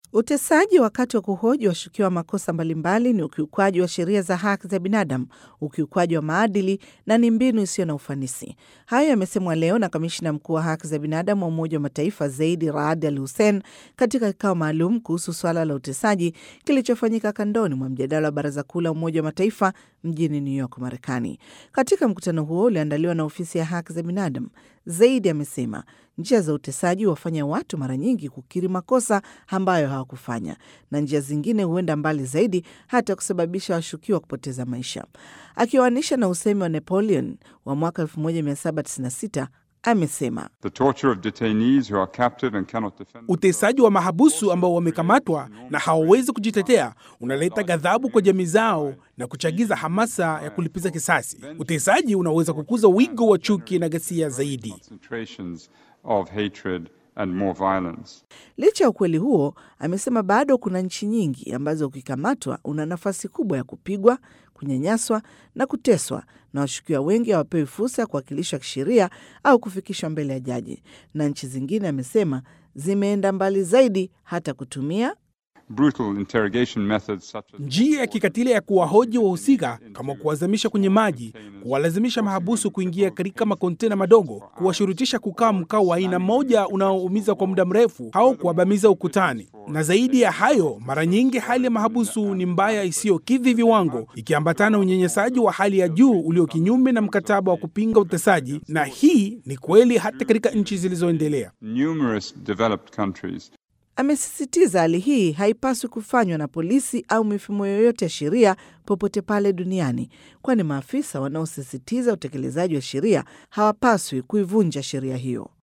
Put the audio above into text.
Utesaji wakati wa kuhoji washukiwa wa makosa mbalimbali ni ukiukwaji wa sheria za haki za binadamu, ukiukwaji wa maadili na ni mbinu isiyo na ufanisi. Hayo yamesemwa leo na kamishina mkuu wa haki za binadamu wa Umoja wa Mataifa Zaidi Raad Al Hussein katika kikao maalum kuhusu swala la utesaji kilichofanyika kandoni mwa mjadala wa Baraza Kuu la Umoja wa Mataifa mjini New York, Marekani. Katika mkutano huo ulioandaliwa na ofisi ya haki za binadamu, Zaidi amesema njia za utesaji huwafanya watu mara nyingi kukiri makosa ambayo hawakufanya na njia zingine huenda mbali zaidi hata kusababisha washukiwa kupoteza maisha. Akiwaanisha na usemi wa Napoleon wa mwaka 1796 amesema utesaji wa mahabusu ambao wamekamatwa na hawawezi kujitetea unaleta ghadhabu kwa jamii zao na kuchagiza hamasa ya kulipiza kisasi. Utesaji unaweza kukuza wigo wa chuki na ghasia zaidi. And more violence. Licha ya ukweli huo, amesema bado kuna nchi nyingi ambazo ukikamatwa una nafasi kubwa ya kupigwa, kunyanyaswa na kuteswa, na washukiwa wengi hawapewi fursa ya kuwakilishwa kisheria au kufikishwa mbele ya jaji, na nchi zingine, amesema, zimeenda mbali zaidi hata kutumia Brutal interrogation methods such as... njia ya kikatili ya kuwahoji wahusika kama kuwazamisha kwenye maji, kuwalazimisha mahabusu kuingia katika makontena madogo, kuwashurutisha kukaa mkao wa aina moja unaoumiza kwa muda mrefu, au kuwabamiza ukutani. Na zaidi ya hayo, mara nyingi hali ya mahabusu ni mbaya isiyokidhi viwango, ikiambatana unyenyesaji wa hali ya juu ulio kinyume na mkataba wa kupinga utesaji, na hii ni kweli hata katika nchi zilizoendelea. Numerous developed countries Amesisitiza hali hii haipaswi kufanywa na polisi au mifumo yoyote ya sheria popote pale duniani, kwani maafisa wanaosisitiza utekelezaji wa sheria hawapaswi kuivunja sheria hiyo.